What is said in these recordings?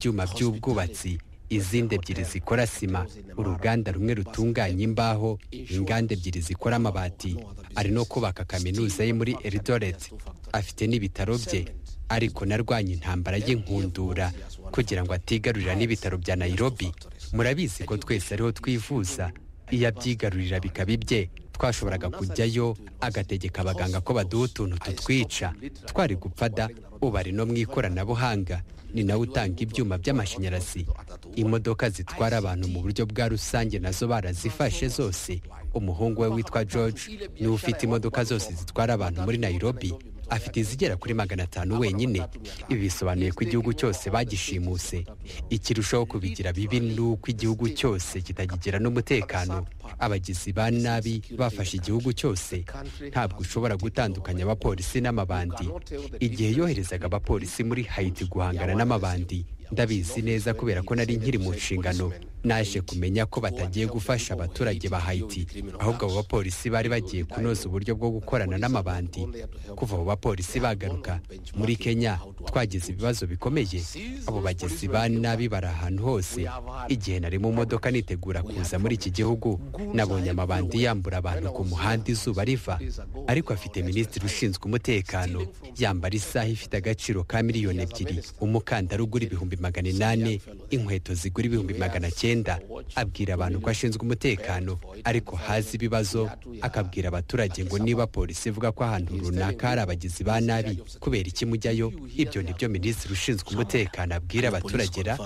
ibyuma by'ubwubatsi izindi ebyiri zikora sima uruganda rumwe rutunganya imbaho inganda ebyiri zikora amabati ari no kubaka kaminuza ye muri eridoret afite n'ibitaro bye ariko narwanya intambara y'inkundura kugira ngo atigarurira n'ibitaro bya nayirobi murabizi ko twese ariho twivuza iyo abyigarurira bikaba ibye twashoboraga kujyayo agategeka abaganga ko baduha utuntu tutwica twari gupfada ubu ari no mu ikoranabuhanga ni nawe utanga ibyuma by'amashanyarazi imodoka zitwara abantu mu buryo bwa rusange nazo barazifashe zose umuhungu we witwa george niwe ufite imodoka zose zitwara abantu muri nayirobi afite izigera kuri magana atanu wenyine ibi bisobanuye ko igihugu cyose bagishimuse ikirushaho kubigira bibi ni uko igihugu cyose kitakigira n'umutekano abagizi ba nabi bafashe igihugu cyose ntabwo ushobora gutandukanya abapolisi n'amabandi igihe yoherezaga abapolisi muri hayiti guhangana n'amabandi ndabizi neza kubera ko nari nkiri mu nshingano naje kumenya ko batagiye gufasha abaturage ba hayiti ahubwo abo bapolisi bari bagiye kunoza uburyo bwo gukorana n'amabandi kuva abo bapolisi bagaruka muri kenya twagize ibibazo bikomeye abo bagizi ba nabi bari ahantu hose igihe nari mu modoka nitegura kuza muri iki gihugu nabonye amabandi yambura abantu ku muhanda izuba riva ariko afite minisitiri ushinzwe umutekano yambara isaha ifite agaciro ka miliyoni ebyiri umukandara ugura ibihumbi magana inani inkweto zigura ibihumbi magana cyenda abwira abantu ko ashinzwe umutekano ariko hazi ibibazo akabwira abaturage ngo niba polisi ivuga ko ahantu runaka hari abagizi ba nabi kubera iki mujyayo ibyo ni byo minisitiri ushinzwe umutekano abwira abaturage ra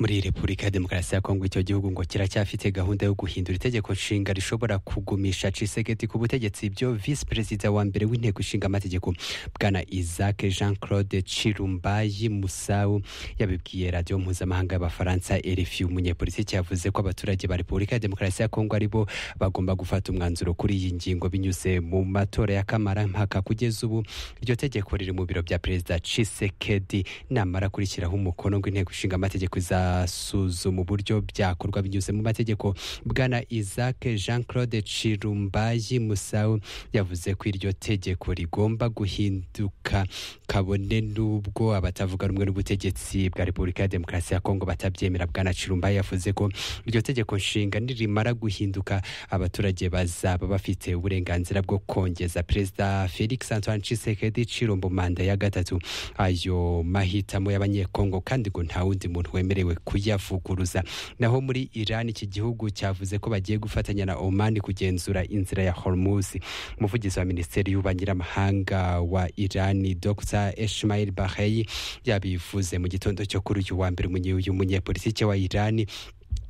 muri repubulika ya demokarasi ya kongo icyo gihugu ngo kiracyafite gahunda yo guhindura itegeko nshinga rishobora kugumisha cisegeti ku butegetsi ibyo visi perezida wa mbere w'inteko ishinga amategeko bwana isaac jean claude cirumbayi musawu yabibwiye radiyo mpuzamahanga y'abafaransa rfi umunyepolitiki yavuze ko abaturage ba repubulika ya demokarasi ya kongo aribo bagomba gufata umwanzuro kuri iyi ngingo binyuze mu matora ya kamara mpaka kugeza ubu iryo tegeko riri mu biro bya perezida cisekedi namara kurishyiraho umukono ngo inteko ishinga amategeko iza suzuma uburyo byakorwa binyuze mu mategeko bwana isaac jean claude cirumbayi musawu yavuze ko iryo tegeko rigomba guhinduka kabone n'ubwo abatavuga rumwe n'ubutegetsi bwa repubulika ya demokarasi ya kongo batabyemera bwana cirumbayi yavuze ko iryo tegeko nshinga nirimara guhinduka abaturage bazaba bafite uburenganzira bwo kongeza perezida felix antoine cisekedi cirumbo manda ya gatatu ayo mahitamo y'abanyekongo kandi ngo nta wundi muntu wemerewe kuyavuguruza naho muri Iran iki gihugu cyavuze ko bagiye gufatanya na Oman kugenzura inzira ya Hormuz umuvugizi wa minisiteri y'ububanyiramahanga wa Iran Dr Ismail Bakhei yabivuze mu gitondo cyo kuri uyu wa mbere uyu munyepolitike wa Iran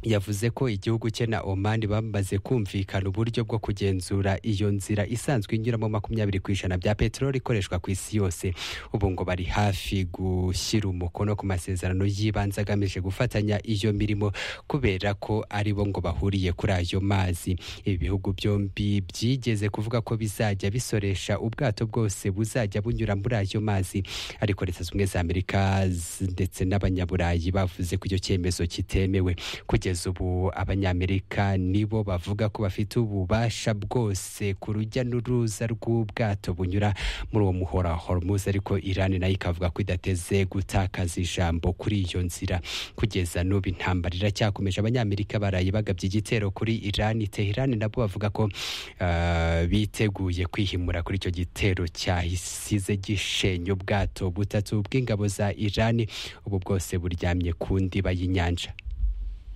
yavuze ko igihugu cye na Oman bamaze kumvikana uburyo bwo kugenzura iyo nzira isanzwe inyuramo makumyabiri ku ijana bya peteroli ikoreshwa ku isi yose ubu ngo bari hafi gushyira umukono ku masezerano y'ibanze agamije gufatanya iyo mirimo kubera ko aribo ngo bahuriye kuri ayo mazi ibi bihugu byombi byigeze kuvuga ko bizajya bisoresha ubwato bwose buzajya bunyura muri ayo mazi ariko leta zimwe za amerika ndetse n'abanyaburayi bavuze ko icyo cyemezo kitemewe kugeza ubu abanyamerika nibo bavuga ko bafite ububasha bwose ku rujya n'uruza rw'ubwato bunyura muri uwo muhora hormuzi ariko irani nayo ikavuga ko idateze gutakaza ijambo kuri iyo nzira kugeza n'ubu intambara iracyakomeje abanyamerika baraye bagabye igitero kuri irani teherani nabo bavuga ko biteguye kwihimura kuri icyo gitero cyahisize gishenye ubwato butatu bw'ingabo za irani ubu bwose buryamye ku ndiba y'inyanja